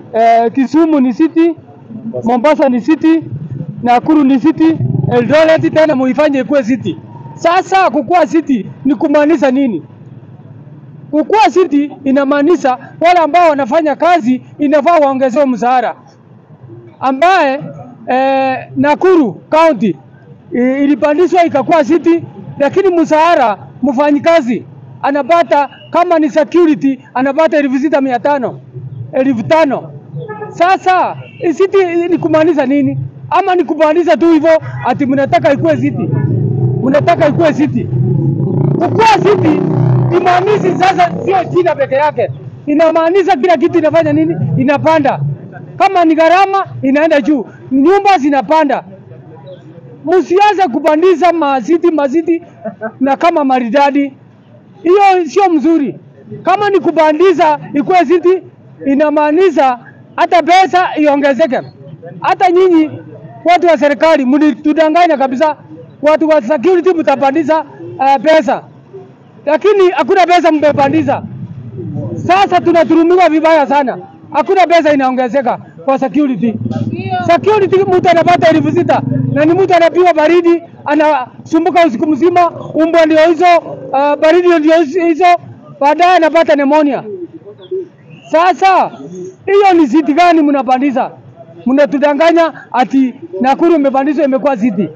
eh, Kisumu ni city, Mombasa ni city, Nakuru ni city, Eldoret tena muifanye ikuwe city. Sasa kukuwa city ni kumaanisha nini? Kukuwa city inamaanisha wale ambao wanafanya kazi inafaa waongezewe mshahara, ambaye eh, Nakuru County i- ilipandishwa ikakuwa city, lakini mshahara mfanyikazi anapata kama ni security anapata elfu sita mia tano elfu tano Sasa i- city ni kumaanisha nini? Ama ni kumaanisha tu hivyo ati mnataka ikuwe city, mnataka ikuwe city kukuwa city imaanishi sasa sio jina peke yake, inamaanisha kila kitu inafanya nini? Inapanda. Kama ni gharama inaenda juu, nyumba zinapanda. Msianze kupandisha mazidi mazidi na kama maridadi, hiyo sio mzuri. Kama ni kupandisha ikuwe city, inamaanisha hata pesa iongezeke. Hata nyinyi watu wa serikali mlitudanganya kabisa, watu wa security mtapandisha uh, pesa, lakini hakuna pesa mmepandisha. Sasa tunaturumiwa vibaya sana, hakuna pesa inaongezeka kwa security. Security mtu anapata elfu sita na ni mtu anapigwa baridi, anasumbuka usiku mzima, umbwa ndio hizo, uh, baridi ndio hizo, baadaye anapata pneumonia. Sasa hiyo ni ziti gani mnapandisha? Mnatudanganya ati Nakuru imepandishwa imekuwa ziti.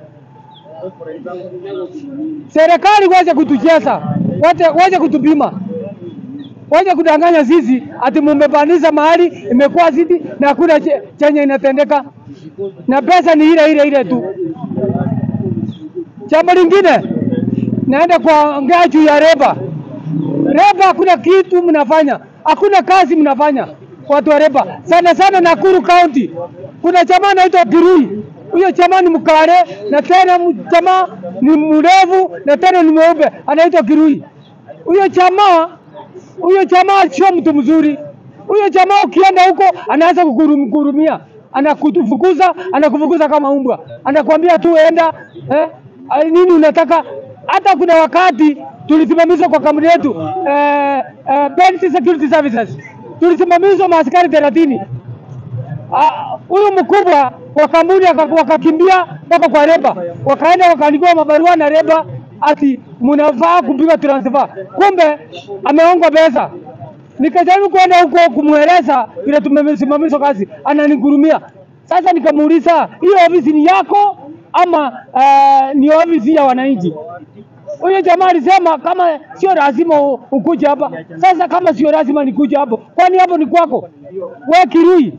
Serikali waje kutucheza, waje, waje kutupima, waje kudanganya sisi ati mumepandisha mahali imekuwa ziti na hakuna che- chenye inatendeka na pesa ni ile ile ile tu. Jambo lingine naenda kuongea juu ya reba. Reba hakuna kitu mnafanya, hakuna kazi mnafanya watu wa reba, sana sana Nakuru County. Kuna jamaa anaitwa Kirui, huyo jamaa ni mkare na tena m- jamaa ni mrefu na tena ni mweupe, anaitwa Kirui. Huyo jamaa huyo jamaa sio mtu mzuri. Huyo jamaa ukienda huko anaanza kukurum- kukurumia, anakufukuza, anakufukuza kama umbwa, anakuambia tu enda eh, ah, nini unataka. Hata kuna wakati tulisimamishwa kwa kampuni yetu eh, eh, Bensi Security Services, tulisimamishwa maaskari thelathini. Ah, huyu mkubwa wa kampuni aka- wakakimbia mpaka kwa reba, wakaenda wakaandikiwa mabarua na reba ati mnafaa kupigwa transfer, kumbe ameongwa pesa. Nikajaribu kwenda huko kumweleza vile tumesimamishwa kazi, ananigurumia. Sasa nikamuuliza hiyo ofisi ni yako ama uh, ni ofisi ya wananchi? Huyo jamaa alisema kama sio lazima u- ukuje hapa. Sasa kama sio lazima nikuje hapo, kwani hapo ni kwako? We Kirui,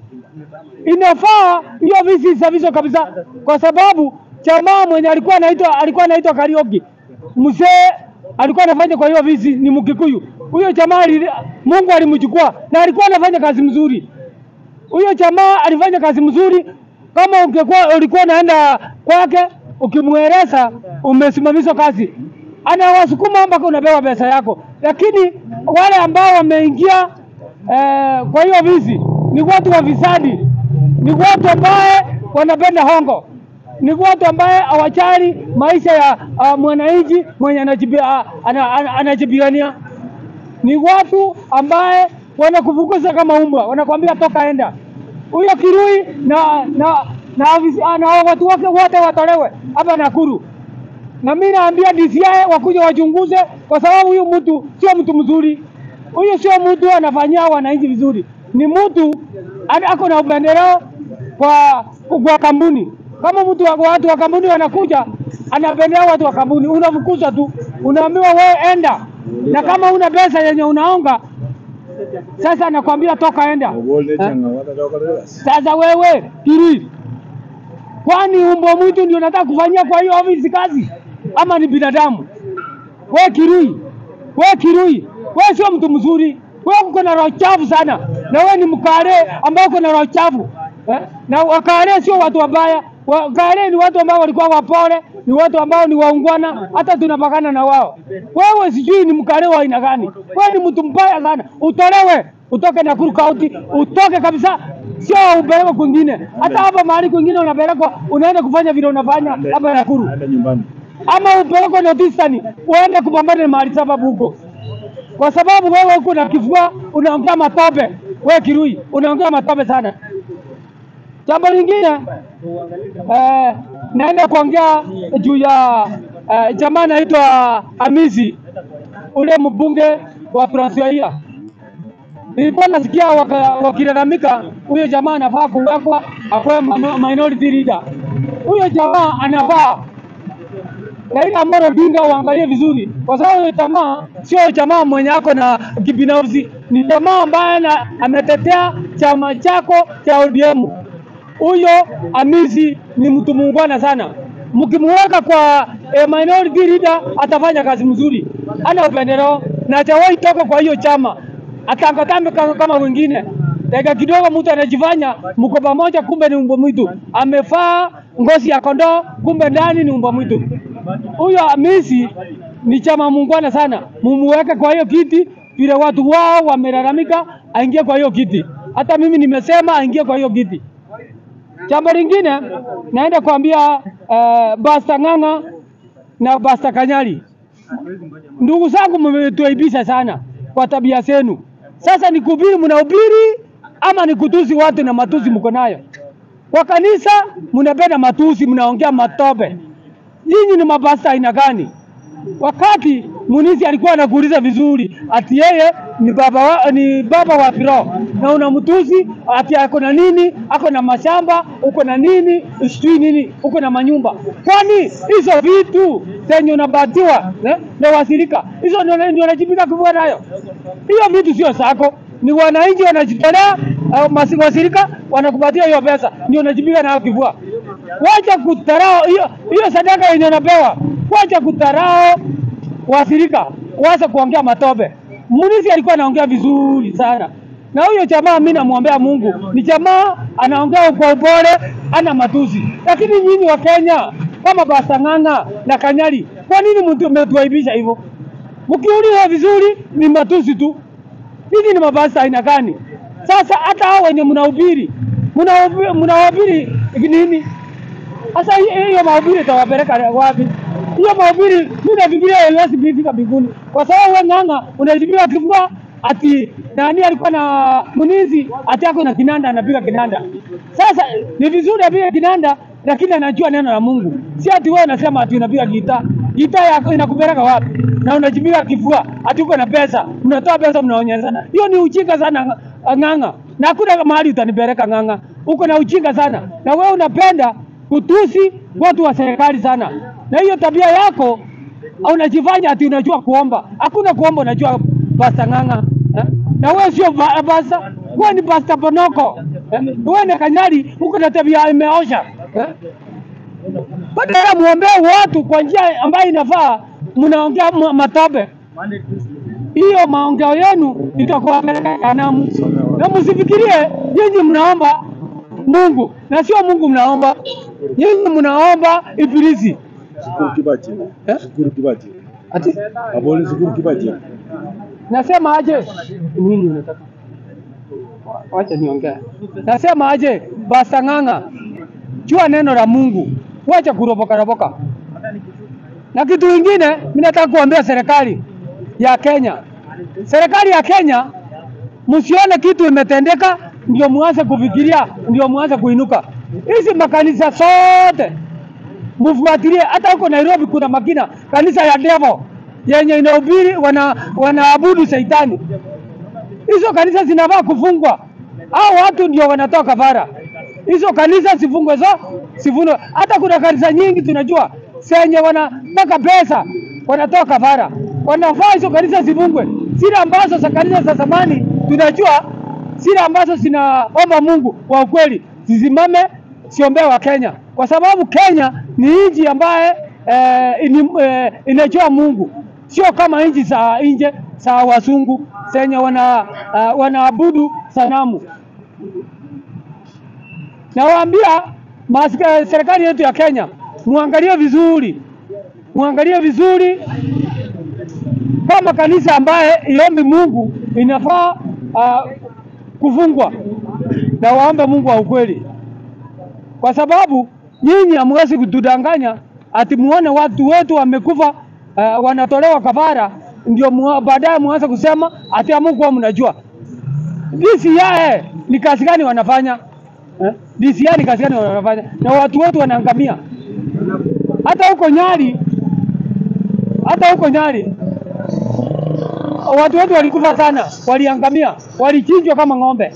inafaa hiyo ofisi isafishwe kabisa, kwa sababu jamaa mwenye alikuwa anaitwa alikuwa anaitwa Karioki, mzee alikuwa anafanya kwa hiyo ofisi ni Mkikuyu. Huyo jamaa ali- Mungu alimchukua na alikuwa anafanya kazi mzuri. Huyo jamaa alifanya kazi mzuri. Kama ungekuwa ulikuwa unaenda kwake ukimweleza umesimamishwa kazi, anawasukuma mpaka unapewa pesa yako. Lakini wale ambao wameingia eh, kwa hiyo ofisi ni watu wafisadi, ni watu ambaye wanapenda hongo, ni watu ambaye hawajali maisha ya uh, mwananchi mwenye anajibi- ah, ana- ana- anajipigania ni watu ambaye wanakufukuza kama umbwa, wanakwambia toka enda. Huyo Kirui na na na, afisi- ah, na watu wake wote watolewe hapa Nakuru, na mimi naambia DCI wakuja wachunguze, kwa sababu huyu mtu sio mtu mzuri. Huyu sio mtu anafanyia wananchi vizuri, ni mtu ana- ako na upendeleo kwa kwa kampuni. Kama mtu wa, watu wa kampuni wanakuja, anapendelea watu wa kampuni, unafukuza tu, unaambiwa wewe enda, na kama una pesa yenye unaonga sasa anakwambia toka enda. Eh? Sasa wewe Kirui, kwani umbwa mwitu ndio nataka kufanyia kwa hiyo ofisi kazi ama ni binadamu? We Kirui, we Kirui, we sio mtu mzuri, we uko na roho chafu sana, na we ni mkare ambao uko na roho chafu eh? na wakare sio watu wabaya. Wakare ni watu ambao walikuwa wapole, ni watu ambao ni waungwana, hata tunapakana na wao. Wewe sijui ni mkare wa aina gani? Wewe ni mtu mbaya sana, utolewe, utoke Nakuru County, utoke kabisa, sio upelekwe kwingine. Hata hapa mahali kwingine unapelekwa, unaenda kufanya vile unafanya hapa Nakuru ama upelekwe Northeastern uende kupambana na mahali sababu huko, kwa sababu wewe huko na kifua unaongea matope, We Kirui unaongea matope sana. Jambo lingine eh, naenda kuongea juu ya eh, jamaa anaitwa Hamisi ule mbunge wa Trans Nzoia. Nilikuwa nasikia waka- wakilalamika huyo jamaa anafaa kuwekwa akuwe mano- minority leader. Huyo jamaa anafaa Raila Amolo Odinga uangalie vizuri, kwa sababu huyo jamaa sio jamaa mwenye ako na kibinafsi, ni jamaa ambaye ana- ametetea chama chako cha ODM. Huyo Hamisi ni mtu muungwana sana, mkimuweka kwa eh, minority leader atafanya kazi mzuri, ana upendeleo na hajawahi toka kwa hiyo chama, atangatambe kama, kama wengine. Dakika kidogo mtu anajifanya mko pamoja, kumbe ni mbwa mwitu, amevaa ngozi ya kondoo, kumbe ndani ni mbwa mwitu. Huyo Hamisi ni chama muungwana sana, mumuweke kwa hiyo kiti vile watu wao wamelalamika, aingie kwa hiyo kiti. Hata mimi nimesema aingie kwa hiyo kiti. Jambo lingine naenda kuambia uh, Basta Ng'ang'a na Basta Kanyari, ndugu zangu, mmetuaibisha sana kwa tabia zenu. Sasa ni kuhubiri, mnahubiri ama ni kutusi watu na matusi mko nayo? Kwa kanisa mnapenda matusi, mnaongea matope. Nyinyi ni mabasta aina gani? Wakati Munisi alikuwa anakuuliza vizuri ati yeye ni baba wa, ni baba wa kiroho na unamtusi ati ako na nini, ako na mashamba, uko na nini, sijui nini, uko na manyumba. Kwani hizo vitu zenye unabatiwa eh, na wasirika hizo ndio ndio unajibika kuvua nayo? Hiyo vitu sio zako, ni wananchi wanajitolea, au masi- wasirika wanakupatia hiyo pesa, ndio unajibika nayo kivua. Wacha kutarao hiyo hiyo sadaka yenye unapewa, wacha kutarao waathirika, wacha kuongea matope. Munisi alikuwa anaongea vizuri sana, na huyo jamaa mimi namwombea Mungu, ni jamaa anaongea kwa upole, ana matusi. Lakini nyinyi wa Kenya kama Basta Ng'ang'a na Kanyari, kwa nini mtu mmetuaibisha hivyo? Mkiuliza vizuri ni matusi tu. Hizi ni mabasi aina gani? Sasa hata hao wenye mnahubiri mnahubiri mnahubiri nini? Sasa hi- hiyo mahubiri itawapeleka wapi? Hiyo mahubiri mimi nafikiria haiwezi kufika mbinguni, kwa sababu wewe Ng'ang'a unajibiwa kifua ati nani alikuwa na mnizi ati ako na kinanda anapiga kinanda. Sasa ni vizuri apige kinanda, lakini anajua neno la Mungu, si ati wewe unasema ati unapiga gitaa. Gitaa yako inakupeleka wapi? Na unajipiga kifua ati uko na pesa, unatoa pesa, mnaonyeshana. Hiyo ni ujinga sana Ng'ang'a, na hakuna mahali utanipeleka Ng'ang'a. Uko na ujinga sana, na wewe unapenda kutusi watu wa serikali sana, na hiyo tabia yako unajifanya ati unajua kuomba. Hakuna kuomba, unajua Pasta Ng'ang'a eh? na wewe sio ba- Pasta, wewe ni Pasta Bonoko eh? wewe ni Kanyari, uko na tabia imeosha eh? Badala muombee watu kwa njia ambayo inafaa, mnaongea ma- matope. Hiyo maongeo yenu itakuwapeleka jehanamu, na msifikirie nyinyi mnaomba Mungu na sio Mungu mnaomba, nyinyi mnaomba Ibilisi Shukuru Kibaji. eh? Shukuru Kibaji. Ati Abone Shukuru Kibaji. nasema aje? Nini unataka? Wacha niongee. Nasema aje, Basta Ng'ang'a, jua neno la Mungu, wacha kuropoka ropoka. Na kitu kingine, mimi nataka kuambia serikali ya Kenya, serikali ya Kenya, msione kitu imetendeka ndio muanze kufikiria, ndio muanze kuinuka. Hizi makanisa zote mfuatilie. Hata huko Nairobi kuna makina kanisa ya Devil yenye inahubiri wana wanaabudu Shetani. Hizo kanisa zinafaa kufungwa. Hao watu ndio wanatoa kafara. Hizo kanisa zifungwe zo, sifungwe. Hata kuna kanisa nyingi tunajua zenye wanataka pesa wanatoa kafara. Wanafaa hizo kanisa zifungwe. Zile ambazo za kanisa za zamani tunajua zile ambazo zinaomba Mungu kwa ukweli zisimame, siombee wa Kenya, kwa sababu Kenya ni nchi ambaye eh, ini, eh, inajua Mungu, sio kama nchi za nje za wazungu zenye wana uh, wanaabudu sanamu. Nawaambia masika- serikali yetu ya Kenya, muangalie vizuri, muangalie vizuri kama kanisa ambaye iombi Mungu inafaa uh, kufungwa na waombe Mungu wa ukweli, kwa sababu nyinyi hamwezi kutudanganya ati muone watu wetu wamekufa, uh, wanatolewa kafara, ndio mua- baadaye muanze kusema ati hamkuwa mnajua. DCI ni kazi gani wanafanya eh? DCI ni kazi gani wanafanya? Na watu wote wanaangamia, hata huko Nyali, hata huko Nyali watu wetu walikufa sana, waliangamia, walichinjwa kama ng'ombe.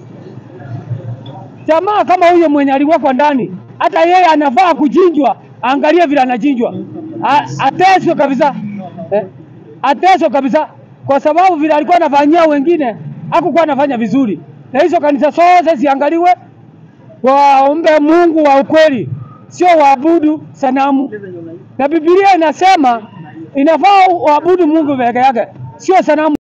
Jamaa kama huyo mwenye aliwekwa ndani, hata yeye anafaa kuchinjwa. Angalia vile anachinjwa, A- ateswe kabisa eh? ateswe kabisa, kwa sababu vile alikuwa anafanyia wengine hakukuwa anafanya vizuri, na hizo kanisa zote ziangaliwe, waombe Mungu wa ukweli, sio waabudu sanamu. Na Biblia inasema inafaa waabudu Mungu peke yake, sio sanamu.